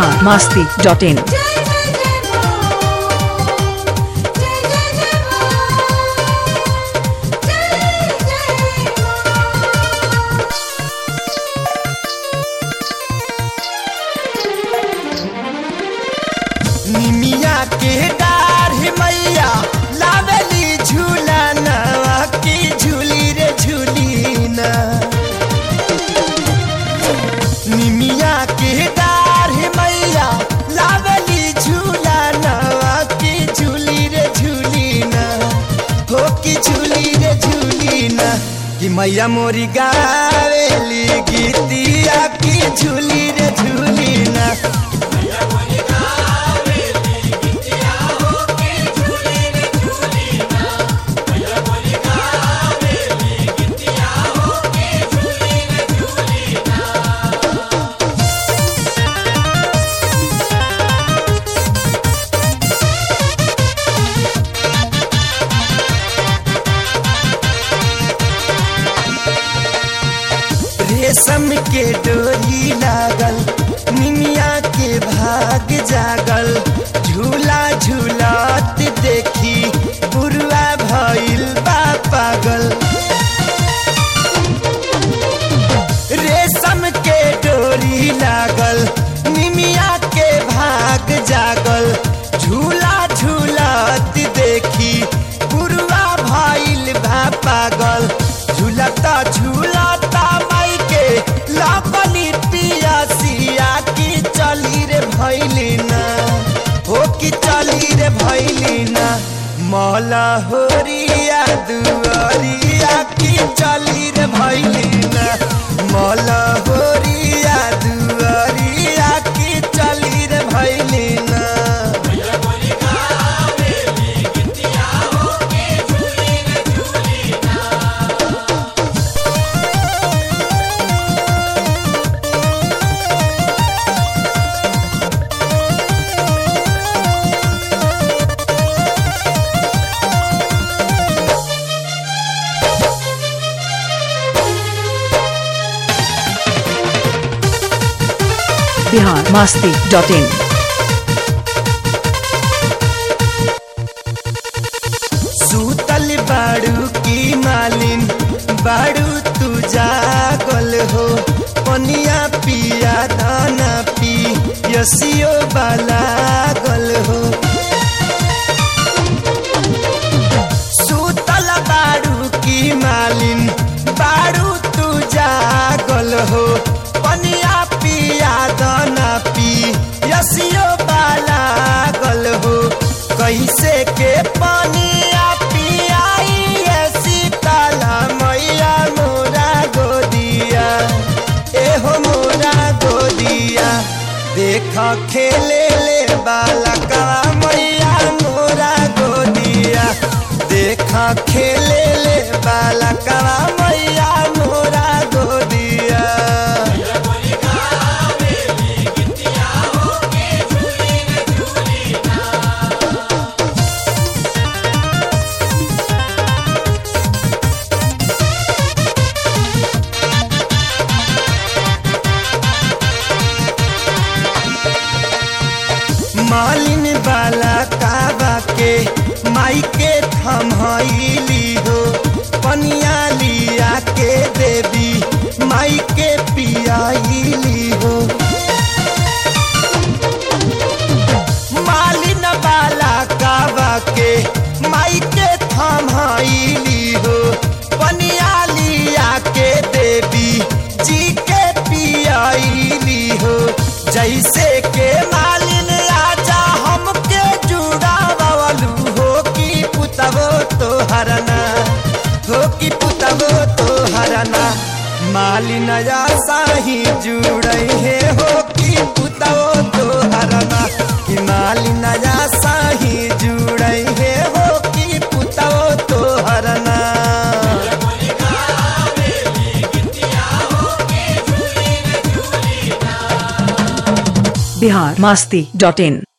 Bihar Masti dot in जय जय जय मां जय जय जय मां जय जय मां निमिया के डार मैया लावेली झूला नवा की झूली रे झूली ना निमिया के डार मैया लावेली झूला नवा की झूली रे झूली ना हो की झूली रे झूली ना कि मैया मोरी गावेली गीतिया की झूली रे झूली ना रेशम के डोरी लागल निमिया के भाग जागल झूला झूलत देखी बुरुआ भइल बा पागल रेशम के डोरी लागल निमिया के भाग जागल झूला झूलत देखी बुरुआ भइल बा पागल झूलता झूलता माई के लापनी पिया सिया की चली रे भैली ना हो की चली रे भैली ना मौला होरिया दुआरिया की चली रे भैली ना मौला होरिया दुआरिया की चली रे भैली ना बिहार मास्ती डॉट इन सूतल बाड़ू की मालिन बाड़ू तू जागल हो पनिया पिया दाना पी यसियो बाला गल हो सूतल बाड़ू की मालिन बाड़ू तू जागल हो पनिया पिया दाना पी यसियो बाला गल हो कैसे के पनिया पियाई ये सीताला मैया मोरा गोदिया एहो मोरा गोदिया देख खेले ले बालका मैया मोरा गोदिया देख खेले ले बालका मैया मोरा गोदिया मालिन वाला काबा के माई के थमहैली हो पनिया लिया के देवी माई के पियाईली हो मालिन वाला काबा के माई के थमहैली हो पनिया लिया के देवी जी के पियाईली हो जैसे के मालिन राजा हमके जुड़ा बवलू हो कि पुतबो तो हरना हो कि पुतबो तो हरना मालिन साही जुड़े हे हो कि पुतबो तो हरना कि मालिन साही जुड़े हे हो कि पुतबो तो हरना बिहार मास्ती डॉट इन